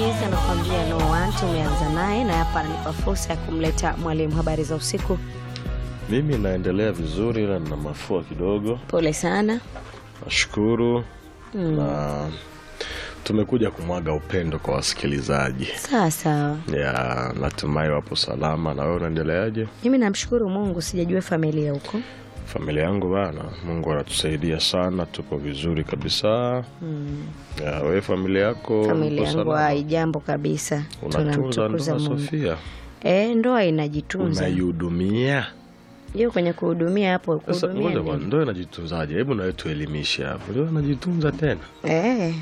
Harmonize anakuambia no one. Tumeanza naye na hapa ananipa fursa ya kumleta mwalimu. Habari za usiku? Mimi naendelea vizuri, ila nina mafua kidogo. Pole sana. Nashukuru na tumekuja kumwaga upendo kwa wasikilizaji. Sawa sawa, Ya, natumai wapo salama. Na wewe unaendeleaje? mimi namshukuru Mungu, sijajua familia huko. Familia yangu bana, Mungu anatusaidia sana, tupo vizuri kabisa. Ya, wewe familia yako Familia uko yangu salama? haijambo kabisa, Unatunza tunamtukuza ndoa Mungu. Sofia? Eh, ndoa inajitunza, Unaihudumia? hiyo kwenye kuhudumia hapo, Sasa kuhudumia ngoja bwana, nini? ndoa inajitunzaje? Hebu nawe tuelimishe hapo. Ndoa inajitunza tena? Eh,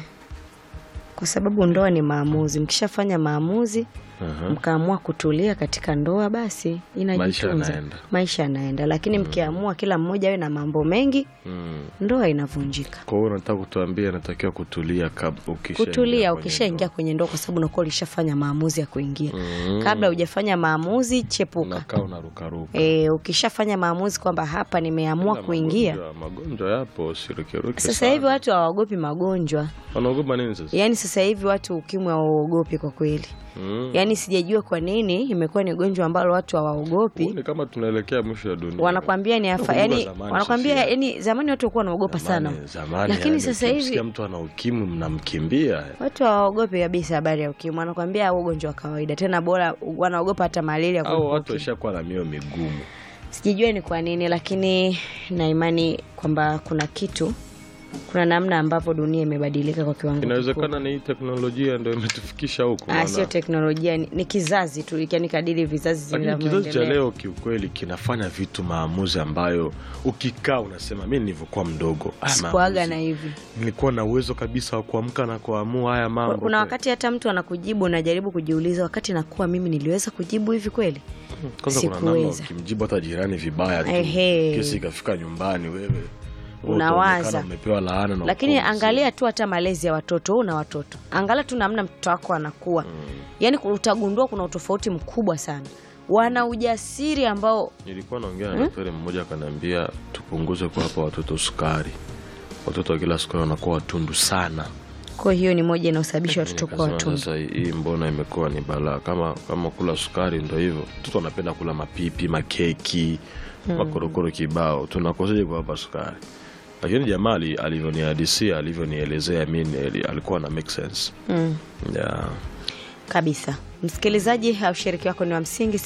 kwa sababu ndoa ni maamuzi. Mkishafanya maamuzi Aha. mkaamua kutulia katika ndoa, basi inajitunza, yanaenda. maisha yanaenda. Lakini mkiamua kila mmoja awe na mambo mengi, Mm. ndoa inavunjika. Kwa hiyo unataka kutuambia inatakiwa kutulia kabla ukishaingia Kutulia kwenye ukishaingia ndoa. kwenye ndoa, kwa sababu unakuwa ulishafanya maamuzi ya kuingia. Mm. Kabla hujafanya maamuzi, chepuka. unakaa unarukaruka. E, ukishafanya maamuzi kwamba hapa nimeamua Ila kuingia. Magonjwa, magonjwa yapo, sirukiruki Sasa sana. hivi watu hawaogopi magonjwa, wanaogopa nini sasa? yaani sasa hivi watu ukimwi hawaogopi kwa kweli. Mm. Yaani sijajua kwa nini imekuwa ni gonjwa ambalo watu hawaogopi. Ni kama tunaelekea mwisho wa dunia. Wanakwambia ni afa, Nakumbuka yani zamani, wanakwambia Sofia. yani, zamani watu walikuwa wanaogopa sana, Zamani- zamani, lakini yani, sasa ukimsikia hivi mtu ana ukimwi mnamkimbia. watu hawaogopi kabisa habari ya ukimwi. Wanakwambia au ugonjwa wa kawaida, tena bora wanaogopa hata malaria Au kuliko watu ukimwi. washakuwa na mioyo migumu. Sijajua ni kwa nini, lakini na imani kwamba kuna kitu, kuna namna ambavyo dunia imebadilika kwa kiwango kikubwa. Inawezekana ni hii teknolojia ndio imetufikisha huko. Ah, maana- sio teknolojia, ni, ni kizazi tu, yani kadiri vizazi Lakini kizazi cha vinavyoendelea. leo kiukweli kinafanya vitu maamuzi ambayo ukikaa unasema mi nilivyokuwa mdogo haya Sikuaga maamuzi, na hivi. nilikuwa na uwezo kabisa wa kuamka na kuamua haya mambo. Kuna kweli. wakati hata mtu anakujibu, unajaribu kujiuliza, wakati nakuwa mimi niliweza kujibu hivi kweli? Kwanza kuna namna sikuweza. ukimjibu hata jirani vibaya tu, Ehe. kesi ikafika nyumbani, wewe wewe Unawaza. utaonekana umepewa laana na Lakini ukoo mzima. angalia tu hata malezi ya watoto, wewe una watoto, angalia tu namna mtoto wako anakuwa, yaani utagundua kuna utofauti mkubwa sana. Wana ujasiri ambao Nilikuwa naongea na daktari mmoja akaniambia tupunguze kuwapa watoto sukari. Watoto wa kila sukari wanakuwa watundu sana. kwa hiyo ni moja inayosababisha watoto kuwa Nikasema watundu. sasa hii mbona imekuwa ni balaa? Kama kama kula sukari ndo hivyo, watoto wanapenda kula mapipi, makeki, makorokoro kibao, tunakoseje kuwapa sukari? Lakini jamaa ali- alivyonihadisia, alivyonielezea mimi alikuwa na make sense. Mm. Yeah. kabisa msikilizaji ushiriki wako ni wa msingi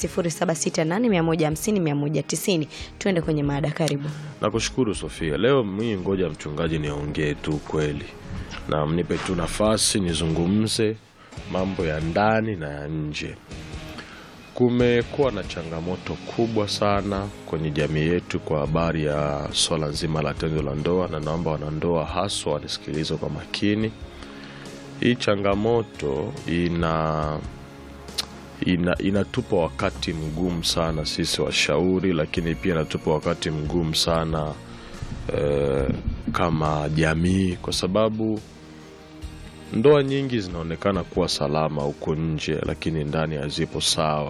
0768150190 tuende kwenye maada karibu Nakushukuru Sofia. Leo mimi ngoja mchungaji niongee tu kweli, na mnipe tu nafasi nizungumze mambo ya ndani na ya nje. Kumekuwa na changamoto kubwa sana kwenye jamii yetu kwa habari ya swala nzima la tendo la ndoa, na naomba wanandoa haswa wanisikilize kwa makini. Hii changamoto ina ina, inatupa wakati mgumu sana sisi washauri, lakini pia inatupa wakati mgumu sana eh, kama jamii, kwa sababu ndoa nyingi zinaonekana kuwa salama huko nje, lakini ndani hazipo sawa.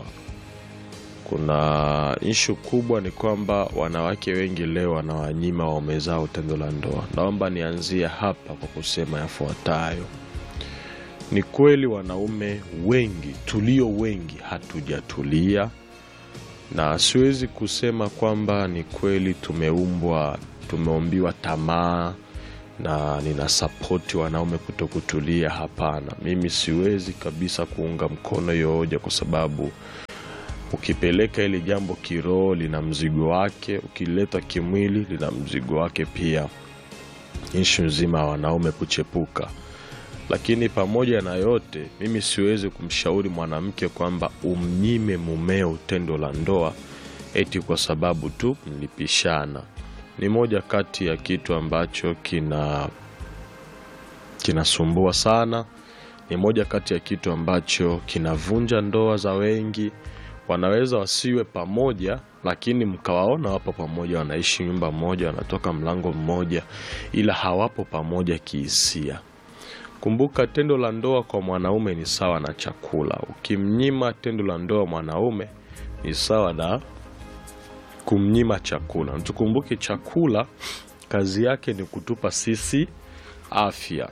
Kuna ishu kubwa ni kwamba wanawake wengi leo wanawanyima waume zao tendo la ndoa. Naomba nianzie hapa kwa kusema yafuatayo. Ni kweli wanaume wengi tulio wengi hatujatulia, na siwezi kusema kwamba ni kweli tumeumbwa tumeombiwa tamaa na nina sapoti wanaume kuto kutulia. Hapana, mimi siwezi kabisa kuunga mkono hiyo hoja, kwa sababu ukipeleka ili jambo kiroho lina mzigo wake, ukileta kimwili lina mzigo wake pia, ishu nzima ya wanaume kuchepuka lakini pamoja na yote, mimi siwezi kumshauri mwanamke kwamba umnyime mumeo tendo la ndoa eti kwa sababu tu mlipishana. Ni moja kati ya kitu ambacho kina kinasumbua sana. Ni moja kati ya kitu ambacho kinavunja ndoa za wengi. Wanaweza wasiwe pamoja, lakini mkawaona wapo pamoja, wanaishi nyumba moja, wanatoka mlango mmoja, ila hawapo pamoja kihisia. Kumbuka, tendo la ndoa kwa mwanaume ni sawa na chakula. Ukimnyima tendo la ndoa mwanaume ni sawa na kumnyima chakula. Tukumbuke chakula kazi yake ni kutupa sisi afya.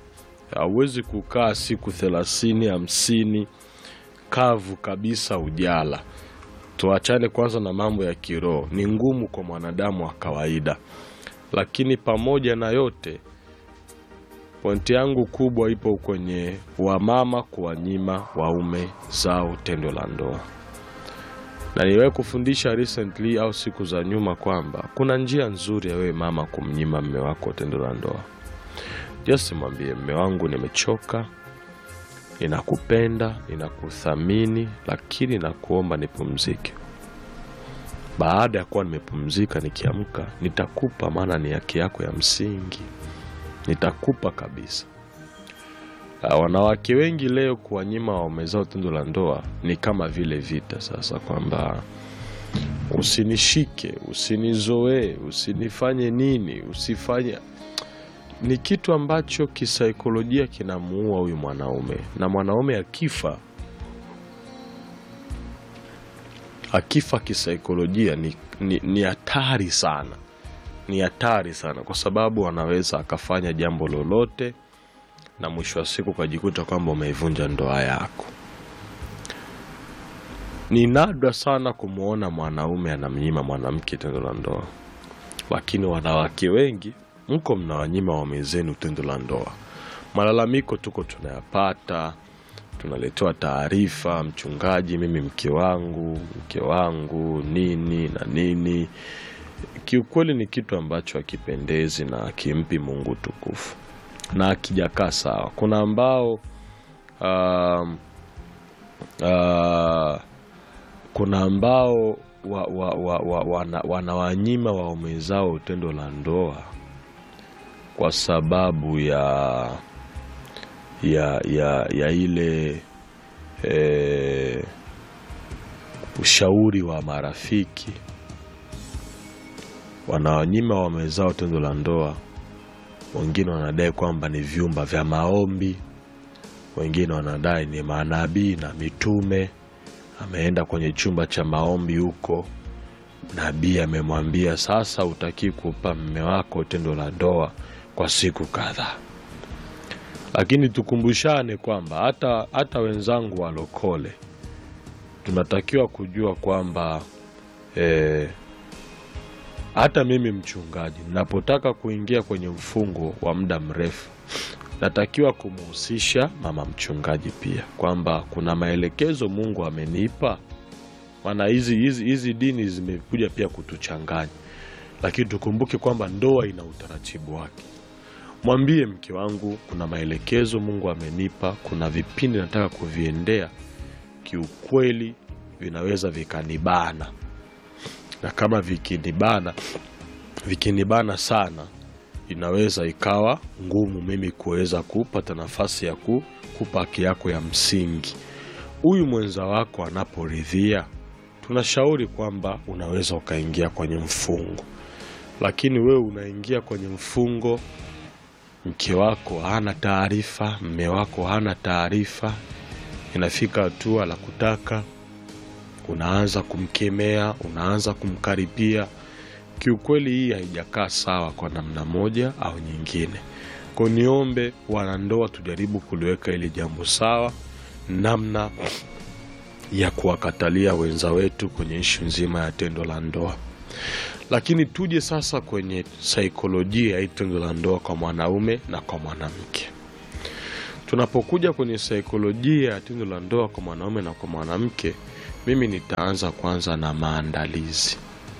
hauwezi kukaa siku thelathini hamsini kavu kabisa ujala. Tuachane kwanza na mambo ya kiroho, ni ngumu kwa mwanadamu wa kawaida, lakini pamoja na yote, pointi yangu kubwa ipo kwenye wamama kuwanyima waume zao tendo la ndoa, na niliwahi kufundisha recently au siku za nyuma kwamba kuna njia nzuri ya wewe mama kumnyima mme wako tendo la ndoa. Just mwambie mme wangu, nimechoka, ninakupenda, ninakuthamini, lakini nakuomba nipumzike. Baada ya kuwa nimepumzika, nikiamka nitakupa, maana ni haki yako ya msingi, nitakupa kabisa. Ah, Wanawake wengi leo kuwanyima waume zao tendo la ndoa ni kama vile vita sasa, kwamba usinishike, usinizoee, usinifanye nini, usifanye ni kitu ambacho kisaikolojia kinamuua huyu mwanaume, na mwanaume akifa akifa kisaikolojia ni ni ni hatari sana, ni hatari sana, kwa sababu anaweza akafanya jambo lolote na mwisho wa siku ukajikuta kwamba umeivunja ndoa yako. Ni nadra sana kumwona mwanaume anamnyima mwanamke tendo la ndoa, lakini wanawake wengi mko mnawanyima waume zenu tendo la ndoa. Malalamiko tuko tunayapata, tunaletewa taarifa, mchungaji, mimi mke wangu, mke wangu nini na nini. Kiukweli ni kitu ambacho hakipendezi na hakimpi Mungu tukufu na akijakaa sawa. Kuna ambao um, uh, kuna ambao wa, wa, wa, wa, wana, wanawanyima waume zao tendo la ndoa kwa sababu ya ya ya, ya ile eh, ushauri wa marafiki. Wanawanyima waume zao tendo la ndoa wengine wanadai kwamba ni vyumba vya maombi, wengine wanadai ni manabii na mitume. Ameenda kwenye chumba cha maombi huko, nabii amemwambia sasa, utaki kupa mme wako tendo la ndoa kwa siku kadhaa. Lakini tukumbushane kwamba hata, hata wenzangu walokole tunatakiwa kujua kwamba eh, hata mimi mchungaji napotaka kuingia kwenye mfungo wa muda mrefu natakiwa kumhusisha mama mchungaji pia, kwamba kuna maelekezo Mungu amenipa. Maana hizi hizi hizi dini zimekuja pia kutuchanganya, lakini tukumbuke kwamba ndoa ina utaratibu wake. Mwambie mke wangu, kuna maelekezo Mungu amenipa, kuna vipindi nataka kuviendea, kiukweli vinaweza vikanibana na kama vikinibana vikinibana sana, inaweza ikawa ngumu mimi kuweza kupata nafasi ya ku, kupa haki yako ya msingi. Huyu mwenza wako anaporidhia, tunashauri kwamba unaweza ukaingia kwenye mfungo, lakini wewe unaingia kwenye mfungo, mke wako hana taarifa, mme wako hana taarifa, inafika hatua la kutaka unaanza kumkemea, unaanza kumkaripia. Kiukweli hii haijakaa sawa kwa namna moja au nyingine. Kwa niombe wanandoa, tujaribu kuliweka ili jambo sawa, namna ya kuwakatalia wenza wetu kwenye ishu nzima ya tendo la ndoa. Lakini tuje sasa kwenye saikolojia ya tendo la ndoa kwa mwanaume na kwa mwanamke. Tunapokuja kwenye saikolojia ya tendo la ndoa kwa mwanaume na kwa mwanamke, mimi nitaanza kwanza na maandalizi.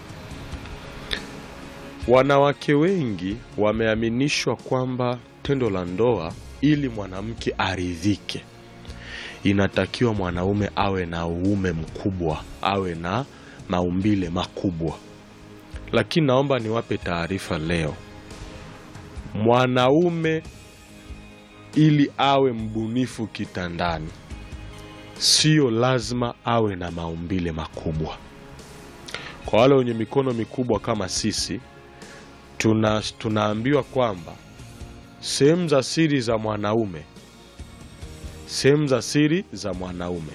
Wanawake wengi wameaminishwa kwamba tendo la ndoa, ili mwanamke aridhike, inatakiwa mwanaume awe na uume mkubwa, awe na maumbile makubwa. Lakini naomba niwape taarifa leo, mwanaume ili awe mbunifu kitandani sio lazima awe na maumbile makubwa. Kwa wale wenye mikono mikubwa kama sisi, tuna tunaambiwa kwamba sehemu za siri za mwanaume, sehemu za siri za mwanaume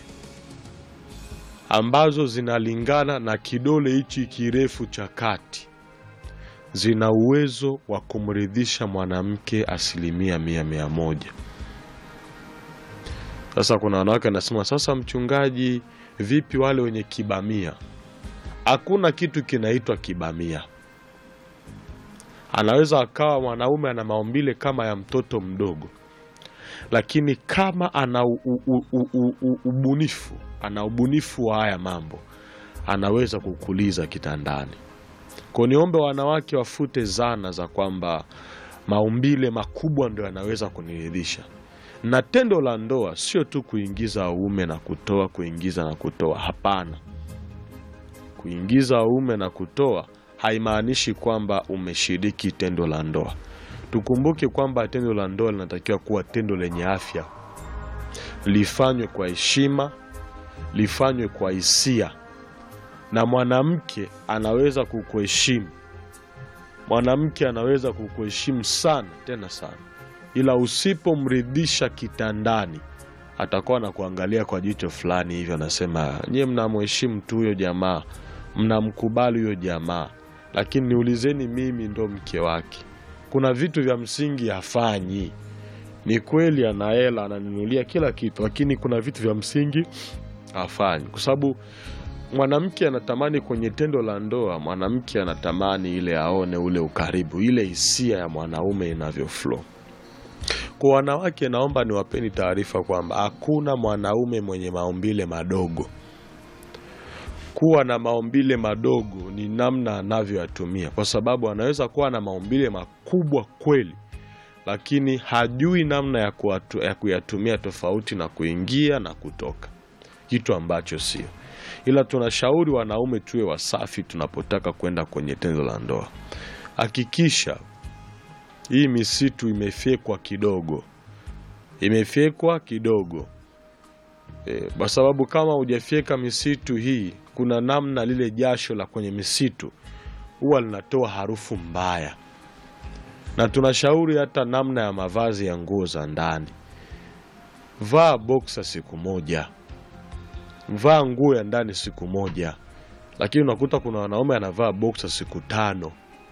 ambazo zinalingana na kidole hichi kirefu cha kati zina uwezo wa kumridhisha mwanamke asilimia mia mia moja. Sasa kuna wanawake wanasema, sasa mchungaji, vipi wale wenye kibamia? Hakuna kitu kinaitwa kibamia. Anaweza akawa mwanaume ana maumbile kama ya mtoto mdogo, lakini kama ana u, u, u, u, u, u, ubunifu, ana ubunifu wa haya mambo, anaweza kukuliza kitandani. Kwa niombe wanawake wafute zana za kwamba maumbile makubwa ndio yanaweza kuniridhisha na tendo la ndoa sio tu kuingiza uume na kutoa, kuingiza na kutoa. Hapana, kuingiza uume na kutoa haimaanishi kwamba umeshiriki tendo la ndoa. Tukumbuke kwamba tendo la ndoa linatakiwa kuwa tendo lenye afya, lifanywe kwa heshima, lifanywe kwa hisia, na mwanamke anaweza kukuheshimu, mwanamke anaweza kukuheshimu sana, tena sana ila usipomridhisha kitandani atakuwa na kuangalia kwa jicho fulani hivyo, anasema nyie mnamheshimu tu huyo jamaa, mnamkubali huyo jamaa, lakini niulizeni mimi ndo mke wake. Kuna vitu vya msingi hafanyi. Ni kweli ana hela, ananinulia kila kitu, lakini kuna vitu vya msingi hafanyi, kwa sababu mwanamke anatamani kwenye tendo la ndoa, mwanamke anatamani ile aone ule ukaribu, ile hisia ya mwanaume inavyo flow. Kwa wanawake, naomba niwapeni taarifa kwamba hakuna mwanaume mwenye maumbile madogo. Kuwa na maumbile madogo ni namna anavyoyatumia, kwa sababu anaweza kuwa na maumbile makubwa kweli, lakini hajui namna ya, kuatu, ya kuyatumia tofauti na kuingia na kutoka, kitu ambacho sio. Ila tunashauri wanaume tuwe wasafi tunapotaka kwenda kwenye tendo la ndoa. Hakikisha hii misitu imefyekwa kidogo, imefyekwa kidogo e, kwa sababu kama hujafyeka misitu hii, kuna namna lile jasho la kwenye misitu huwa linatoa harufu mbaya, na tunashauri hata namna ya mavazi ya nguo za ndani. Vaa boksa siku moja, vaa nguo ya ndani siku moja, lakini unakuta kuna wanaume anavaa boksa siku tano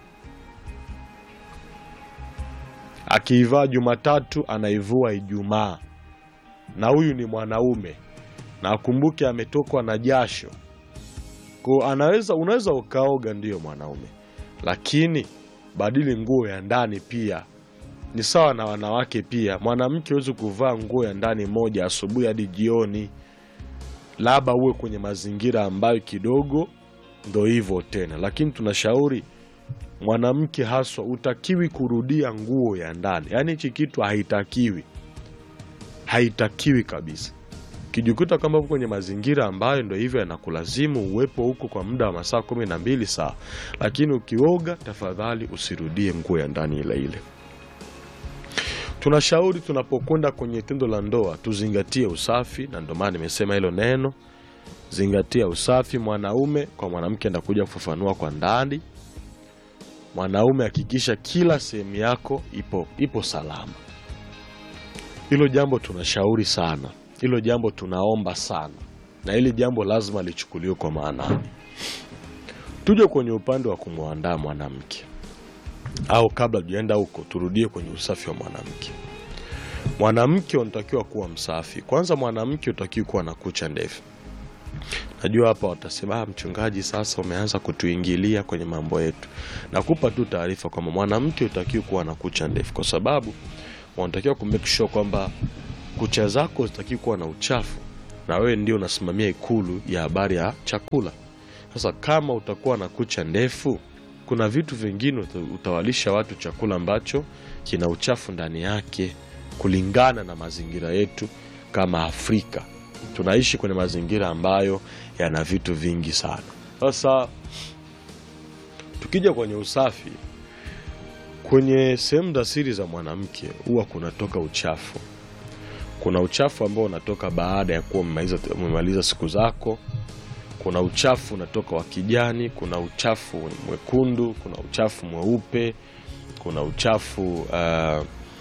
akiivaa Jumatatu anaivua Ijumaa, na huyu ni mwanaume na akumbuke ametokwa na jasho ko, anaweza unaweza ukaoga, ndiyo mwanaume, lakini badili nguo ya ndani pia. Ni sawa na wanawake pia, mwanamke huwezi kuvaa nguo ya ndani moja asubuhi hadi jioni, labda uwe kwenye mazingira ambayo kidogo ndo hivyo tena, lakini tunashauri mwanamke haswa utakiwi kurudia nguo ya ndani, yaani hichi kitu haitakiwi, haitakiwi kabisa. Kijikuta kama uko kwenye mazingira ambayo ndo hivyo yanakulazimu uwepo huko kwa muda wa masaa kumi na mbili saa, lakini ukioga, tafadhali usirudie nguo ya ndani ile ile. Tunashauri tunapokwenda kwenye tendo la ndoa tuzingatie usafi, na ndio maana nimesema hilo neno, zingatia usafi. Mwanaume kwa mwanamke ndakuja kufafanua kwa ndani mwanaume hakikisha kila sehemu yako ipo, ipo salama. Hilo jambo tunashauri sana, hilo jambo tunaomba sana, na hili jambo lazima lichukuliwe kwa maanani. Tuje kwenye upande wa kumwandaa mwanamke, au kabla tujaenda huko, turudie kwenye usafi wa mwanamke. Mwanamke unatakiwa kuwa msafi kwanza. Mwanamke utakiwa kuwa na kucha ndefu. Najua hapa watasema ah, mchungaji, sasa umeanza kutuingilia kwenye mambo yetu. Nakupa tu taarifa kwamba mwanamke utakiwa kuwa na kucha ndefu, kwa sababu wanatakiwa ku make sure kwamba kucha zako zitakiwa kuwa na uchafu, na wewe ndio unasimamia ikulu ya habari ya chakula. Sasa kama utakuwa na kucha ndefu, kuna vitu vingine utawalisha watu chakula ambacho kina uchafu ndani yake, kulingana na mazingira yetu kama Afrika tunaishi kwenye mazingira ambayo yana vitu vingi sana. Sasa tukija kwenye usafi, kwenye sehemu za siri za mwanamke huwa kunatoka uchafu. Kuna uchafu ambao unatoka baada ya kuwa umemaliza siku zako. Kuna uchafu unatoka wa kijani, kuna uchafu mwekundu, kuna uchafu mweupe, kuna uchafu uh,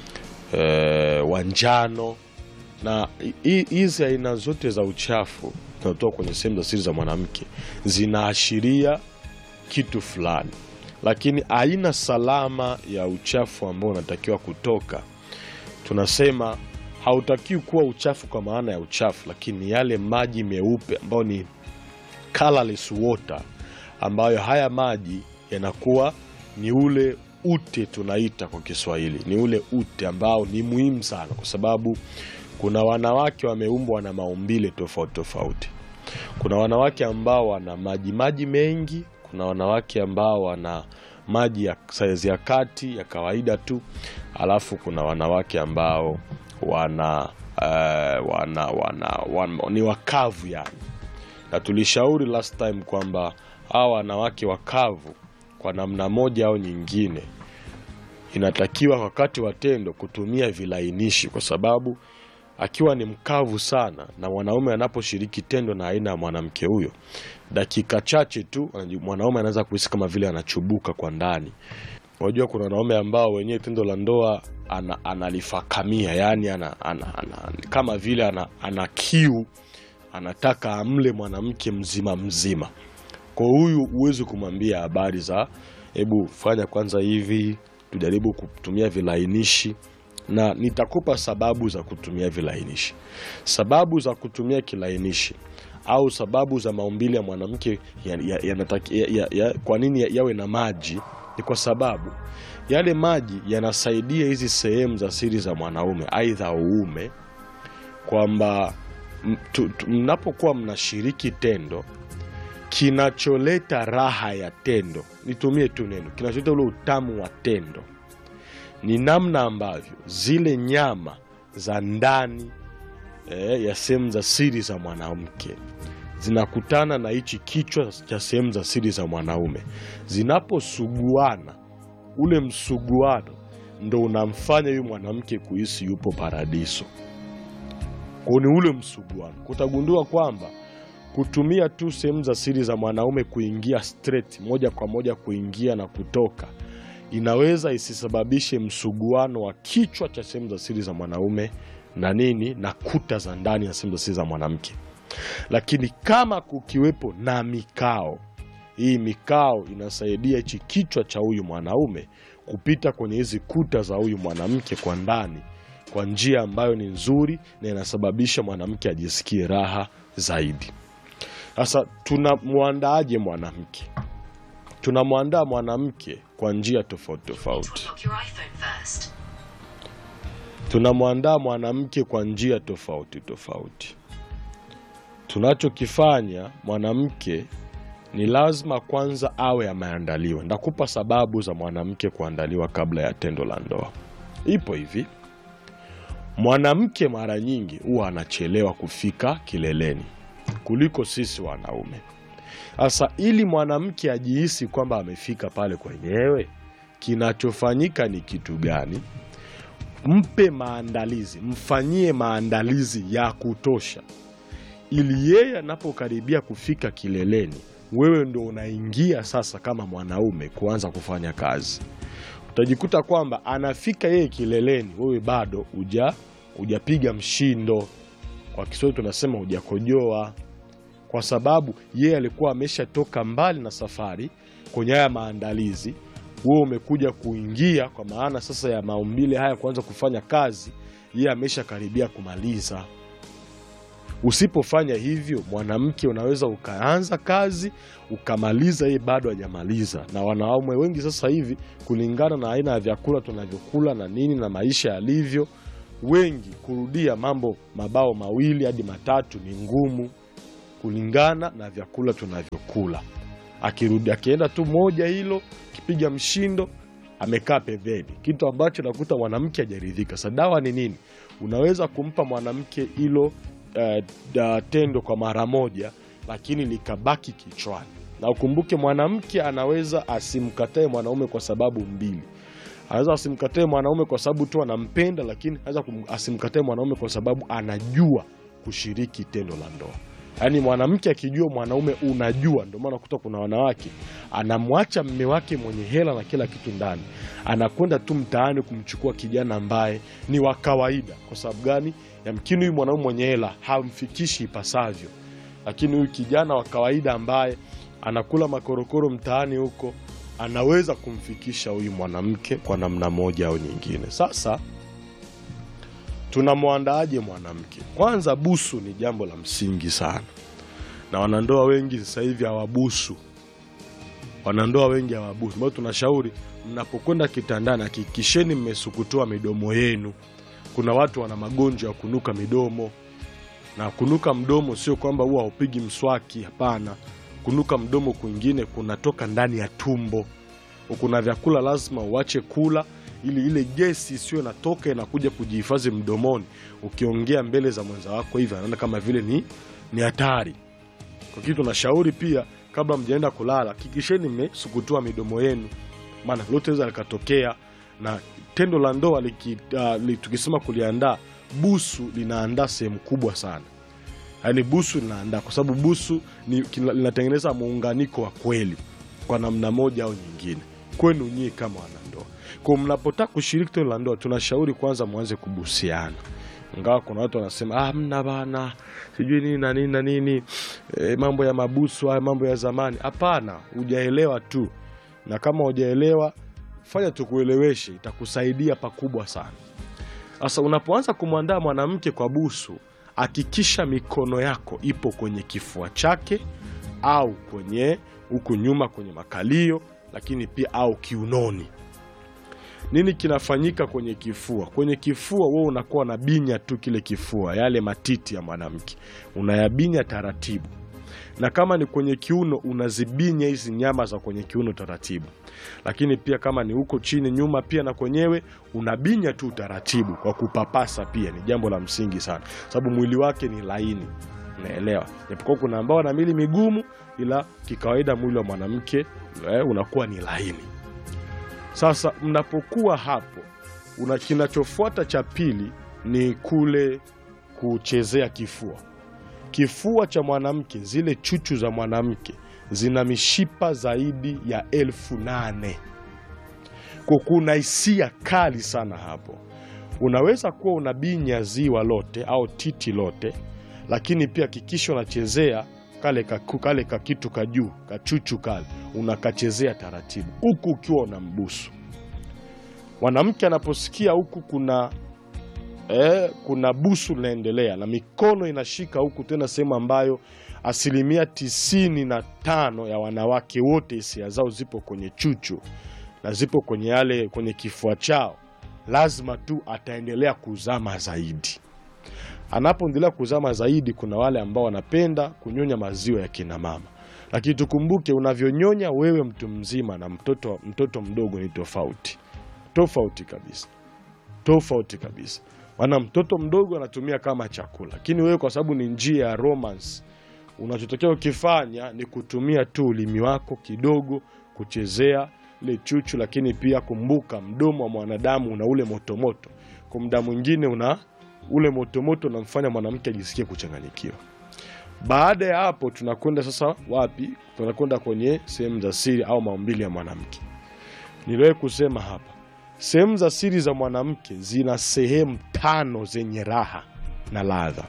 uh, wa njano na hizi aina zote za uchafu zinatoka kwenye sehemu za siri za mwanamke zinaashiria kitu fulani, lakini aina salama ya uchafu ambao unatakiwa kutoka, tunasema hautakiwi kuwa uchafu kwa maana ya uchafu, lakini yale maji meupe ambayo ni colorless water, ambayo haya maji yanakuwa ni ule ute tunaita kwa Kiswahili, ni ule ute ambao ni muhimu sana, kwa sababu kuna wanawake wameumbwa na maumbile tofauti tofauti. Kuna wanawake ambao wana maji maji mengi, kuna wanawake ambao wana maji ya saizi ya kati ya kawaida tu, alafu kuna wanawake ambao wana, uh, wana, wana, wana ni wakavu yani, na tulishauri last time kwamba hawa wanawake wakavu kwa namna moja au nyingine inatakiwa wakati wa tendo kutumia vilainishi, kwa sababu akiwa ni mkavu sana na mwanaume anaposhiriki tendo na aina ya mwanamke huyo, dakika chache tu mwanaume anaweza kuhisi kama vile anachubuka kwa ndani. Unajua, kuna wanaume ambao wenyewe tendo la ndoa ana, analifakamia yani ana, ana, ana, kama vile ana, ana kiu, anataka amle mwanamke mzima mzima. Kwa huyu huwezi kumwambia habari za hebu fanya kwanza hivi, tujaribu kutumia vilainishi na nitakupa sababu za kutumia vilainishi. Sababu za kutumia kilainishi au sababu za maumbile ya mwanamke ya, ya, ya, ya, ya, ya, kwa nini ya, yawe na maji ni kwa sababu yale maji yanasaidia hizi sehemu za siri za mwanaume aidha uume, kwamba mnapokuwa mnashiriki tendo, kinacholeta raha ya tendo, nitumie tu neno, kinacholeta ule utamu wa tendo ni namna ambavyo zile nyama za ndani eh, ya sehemu za siri za mwanamke zinakutana na hichi kichwa cha sehemu za siri za mwanaume, zinaposuguana, ule msuguano ndo unamfanya huyu mwanamke kuhisi yupo paradiso. Kwa ni ule msuguano, kutagundua kwamba kutumia tu sehemu za siri za mwanaume kuingia straight, moja kwa moja kuingia na kutoka inaweza isisababishe msuguano wa kichwa cha sehemu za siri za mwanaume na nini na kuta za ndani ya sehemu za siri za mwanamke. Lakini kama kukiwepo na mikao, hii mikao inasaidia hichi kichwa cha huyu mwanaume kupita kwenye hizi kuta za huyu mwanamke kwa ndani kwa njia ambayo ni nzuri na inasababisha mwanamke ajisikie raha zaidi. Sasa tunamwandaaje mwanamke? Tunamwandaa mwanamke kwa njia tofauti tofauti. Tunamwandaa mwanamke kwa njia tofauti tofauti. Tunachokifanya mwanamke ni lazima kwanza awe ameandaliwa. Ndakupa sababu za mwanamke kuandaliwa kabla ya tendo la ndoa. Ipo hivi, mwanamke mara nyingi huwa anachelewa kufika kileleni kuliko sisi wanaume. Sasa ili mwanamke ajihisi kwamba amefika pale kwenyewe, kinachofanyika ni kitu gani? Mpe maandalizi, mfanyie maandalizi ya kutosha, ili yeye anapokaribia kufika kileleni, wewe ndo unaingia sasa kama mwanaume kuanza kufanya kazi. Utajikuta kwamba anafika yeye kileleni, wewe bado uja hujapiga mshindo. Kwa Kiswahili tunasema hujakojoa kwa sababu yeye alikuwa ameshatoka mbali na safari kwenye haya maandalizi. Wewe umekuja kuingia kwa maana sasa ya maumbile haya kuanza kufanya kazi, yeye ameshakaribia kumaliza. Usipofanya hivyo, mwanamke unaweza ukaanza kazi ukamaliza, yeye bado hajamaliza. Na wanaume wengi sasa hivi, kulingana na aina ya vyakula tunavyokula na nini na maisha yalivyo, wengi kurudia mambo mabao mawili hadi matatu ni ngumu kulingana na vyakula tunavyokula. Akirudi akienda tu moja hilo kipiga mshindo, amekaa pembeni, kitu ambacho nakuta mwanamke hajaridhika. Sa dawa ni nini? Unaweza kumpa mwanamke hilo uh, da, tendo kwa mara moja, lakini likabaki kichwani. Na ukumbuke mwanamke anaweza asimkatae mwanaume kwa sababu mbili. Anaweza asimkatae mwanaume kwa sababu tu anampenda, lakini anaweza asimkatae mwanaume kwa sababu anajua kushiriki tendo la ndoa. Yaani mwanamke akijua mwanaume unajua. Ndio maana kuta kuna wanawake anamwacha mme wake mwenye hela na kila kitu ndani, anakwenda tu mtaani kumchukua kijana ambaye ni wa kawaida. Kwa sababu gani? Yamkini huyu mwanaume mwenye hela hamfikishi ipasavyo, lakini huyu kijana wa kawaida ambaye anakula makorokoro mtaani huko anaweza kumfikisha huyu mwanamke kwa namna moja au nyingine. Sasa tunamwandaaje mwanamke? Kwanza, busu ni jambo la msingi sana, na wanandoa wengi sasa hivi hawabusu. Wanandoa wengi hawabusu, ambao tunashauri mnapokwenda kitandani, hakikisheni mmesukutua midomo yenu. Kuna watu wana magonjwa ya kunuka midomo, na kunuka mdomo sio kwamba huwa haupigi mswaki, hapana. Kunuka mdomo kwingine kunatoka ndani ya tumbo. Kuna vyakula lazima uache kula ili ile gesi isiyo natoka inakuja kujihifadhi mdomoni. Ukiongea mbele za mwenza wako hivi, anaona kama vile ni ni hatari. Kwa kitu tunashauri pia, kabla mjaenda kulala, hakikisheni mmesukutua midomo yenu, maana lote liweza likatokea. Na tendo la ndoa liki, uh, li, tukisema kuliandaa, busu linaandaa sehemu kubwa sana, yaani busu linaandaa, kwa sababu busu ni, kina- linatengeneza muunganiko wa kweli kwa namna moja au nyingine kwenu nyie kama wanandoa. Kwa mnapotaka kushiriki tendo la ndoa, tunashauri kwanza mwanze kubusiana, ingawa kuna watu wanasema ah, mna bana sijui nini na nini na nini e, mambo ya mabusu haya mambo ya zamani. Hapana, hujaelewa tu, na kama hujaelewa fanya tukueleweshe, itakusaidia pakubwa sana. Sasa unapoanza kumwandaa mwanamke kwa busu, hakikisha mikono yako ipo kwenye kifua chake au kwenye huku nyuma kwenye makalio, lakini pia au kiunoni. Nini kinafanyika kwenye kifua? Kwenye kifua wewe unakuwa unabinya tu kile kifua, yale matiti ya mwanamke unayabinya taratibu, na kama ni kwenye kiuno unazibinya hizi nyama za kwenye kiuno taratibu, lakini pia kama ni huko chini nyuma pia na kwenyewe unabinya tu taratibu kwa kupapasa. Pia ni jambo la msingi sana, sababu mwili wake ni laini, unaelewa. Japokuwa kuna ambao wana mili migumu, ila kikawaida mwili wa mwanamke eh, unakuwa ni laini. Sasa mnapokuwa hapo, una kinachofuata cha pili ni kule kuchezea kifua. Kifua cha mwanamke, zile chuchu za mwanamke zina mishipa zaidi ya elfu nane kwa kuna hisia kali sana hapo. Unaweza kuwa unabinya ziwa lote au titi lote, lakini pia hakikisha unachezea kale kaku, kale kakitu ka juu kachuchu kale unakachezea taratibu, huku ukiwa unambusu mwanamke. Anaposikia huku kuna eh, kuna busu linaendelea na mikono inashika huku, tena sehemu ambayo asilimia tisini na tano ya wanawake wote hisia zao zipo kwenye chuchu na zipo kwenye yale kwenye kifua chao, lazima tu ataendelea kuzama zaidi. Anapoendelea kuzama zaidi, kuna wale ambao wanapenda kunyonya maziwa ya kina mama, lakini tukumbuke, unavyonyonya wewe mtu mzima na mtoto, mtoto mdogo ni tofauti, tofauti kabisa, tofauti kabisa. Maana mtoto mdogo anatumia kama chakula, lakini wewe kwa sababu ni njia ya romance, unachotokea ukifanya ni kutumia tu ulimi wako kidogo kuchezea ile chuchu, lakini pia kumbuka, mdomo wa mwanadamu una ule motomoto, kwa muda mwingine una ule motomoto unamfanya mwanamke ajisikie kuchanganyikiwa. Baada ya hapo, tunakwenda sasa wapi? Tunakwenda kwenye sehemu za siri au maumbile ya mwanamke. Niliwahi kusema hapa, sehemu za siri za mwanamke zina sehemu tano zenye raha na ladha.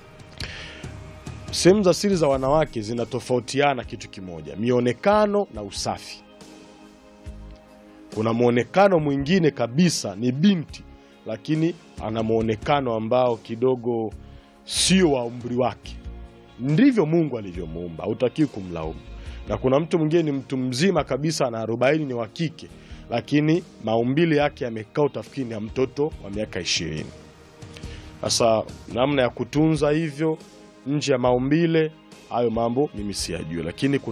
Sehemu za siri za wanawake zinatofautiana kitu kimoja, mionekano na usafi. Kuna mwonekano mwingine kabisa ni binti, lakini ana mwonekano ambao kidogo sio wa umri wake. Ndivyo Mungu alivyomuumba, hautakiwi kumlaumu. Na kuna mtu mwingine ni mtu mzima kabisa, ana arobaini, ni wa kike, lakini maumbile yake yamekaa, utafikiri ni ya mtoto wa miaka ishirini. Sasa namna ya kutunza hivyo nje ya maumbile hayo mambo mimi siyajui, lakini